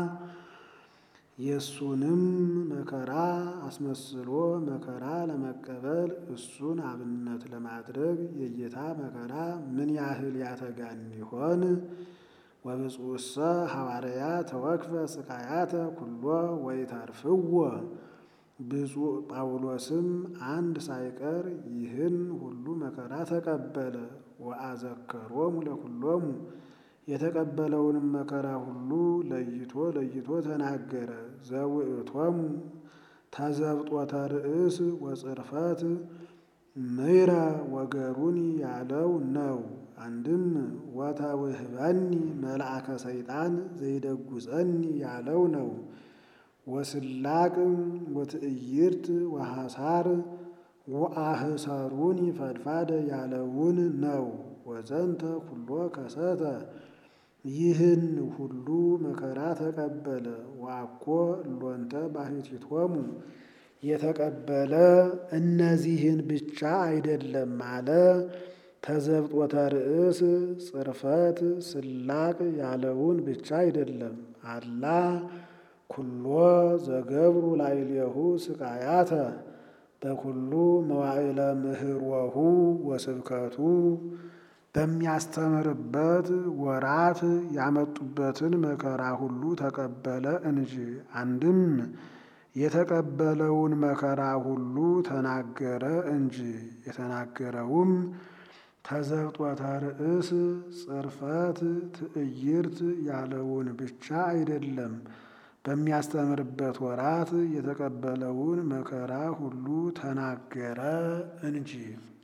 የእሱንም መከራ አስመስሎ መከራ ለመቀበል እሱን አብነት ለማድረግ የጌታ መከራ ምን ያህል ያተጋን ይሆን? ወብፁዕሰ ሐዋርያ ተወክፈ ስቃያተ ኩሎ ወይተርፍዎ። ብፁዕ ጳውሎስም አንድ ሳይቀር ይህን ሁሉ መከራ ተቀበለ። ወአዘከሮሙ ለኩሎሙ የተቀበለውንም መከራ ሁሉ ለይቶ ለይቶ ተናገረ። ዘውእቶሙ ተዘብጦተ ርእስ ወጽርፈት ምይረ ወገሩኒ ያለው ነው። አንድም ወተውህበኒ መልአከ ሰይጣን ዘይደጉፀኒ ያለው ነው። ወስላቅ ወትዕይርት ወሐሳር ወአህሰሩኒ ፈድፋደ ያለውን ነው። ወዘንተ ኩሎ ከሰተ ይህን ሁሉ መከራ ተቀበለ። ዋኮ እሎንተ ባሕቲቶሙ የተቀበለ እነዚህን ብቻ አይደለም አለ። ተዘብጦተ ርእስ ጽርፈት ስላቅ ያለውን ብቻ አይደለም አላ ኩሎ ዘገብሩ ላዕሌሁ ስቃያተ በኩሉ መዋዕለ ምህሮሁ ወስብከቱ በሚያስተምርበት ወራት ያመጡበትን መከራ ሁሉ ተቀበለ እንጂ። አንድም የተቀበለውን መከራ ሁሉ ተናገረ እንጂ። የተናገረውም ተዘብጦተ ርእስ ጽርፈት ትዕይርት ያለውን ብቻ አይደለም። በሚያስተምርበት ወራት የተቀበለውን መከራ ሁሉ ተናገረ እንጂ